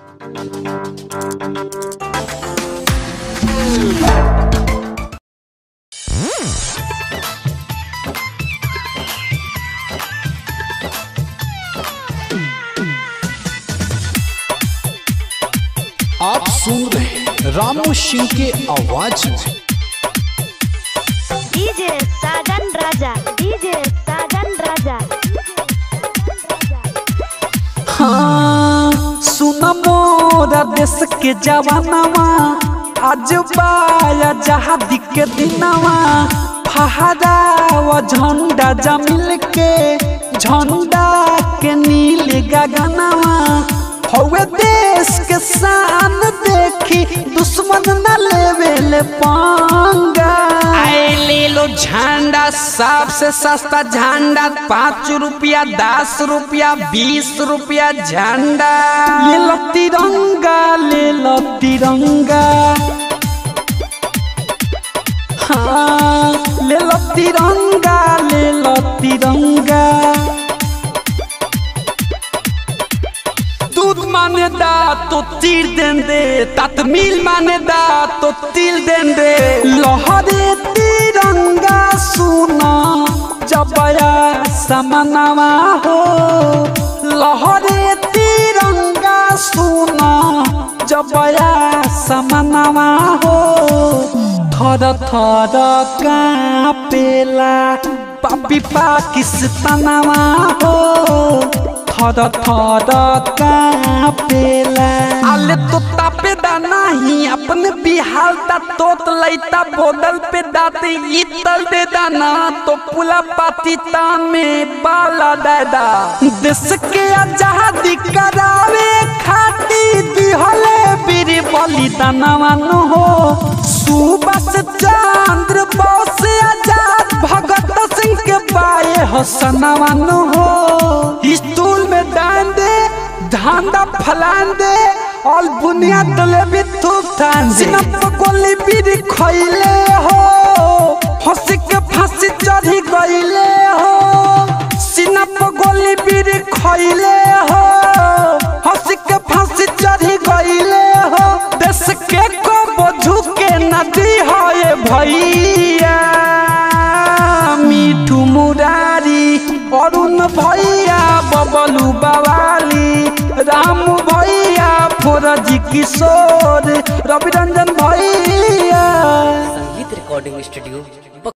आप सुन रहे हैं रामू सिंह के आवाज में डीजे साजन राजा डीजे साजन राजा हाँ सुन मोरा देश के जवानवा आज बाया जहादी के दिनवा फहरावा झंडा जमिल के झंडा के नील गगनवा हवे देश के शान देखी दुश्मन न लेवे ले पांगा आए ले लो झंडा सबसे सस्ता झंडा पाँच रुपया दस रुपया बीस रुपया झंडा ले लो तिरंगा ले लो तिरंगा हाँ ले लो तिरंगा ले लो तिरंगा दूध माने दा तो तीर दें दे ततमील माने दा तो तिल दें दे लहरे तिरंगा सुना जबया समनवा हो लहरे तिरंगा सुना जबया समनवा हो थर थर कापेला पापी पाकिस्तानवा हो थर थर कापेला आले तो तापे दा नहीं अपने बिहार दा तोत लैता बोदल पे दाते इतल दे दाना तो पुला पाती में बाला दादा देश के आजादी करावे खाती दिहले बीर बलिदानवान हो सुबस चंद्र बोस आजाद भगत सिंह के बाए हसनवान हो स्टूल में डांड दे धांधा फलान दे और बुनियाद डले भी थूक थान सिनप गोली बीर खइले हो हंसी के फांसी चढ़ी गइले हो सिनप गोली बीर खइले हो हंसी के फांसी चढ़ी गइले हो देश के को बोझू के नदी हो ये भैया मिठू मुरारी अरुण भैया बबलू बवाली राम भैया फोरजी किशोर रवि रंजन भैया संगीत रिकॉर्डिंग स्टूडियो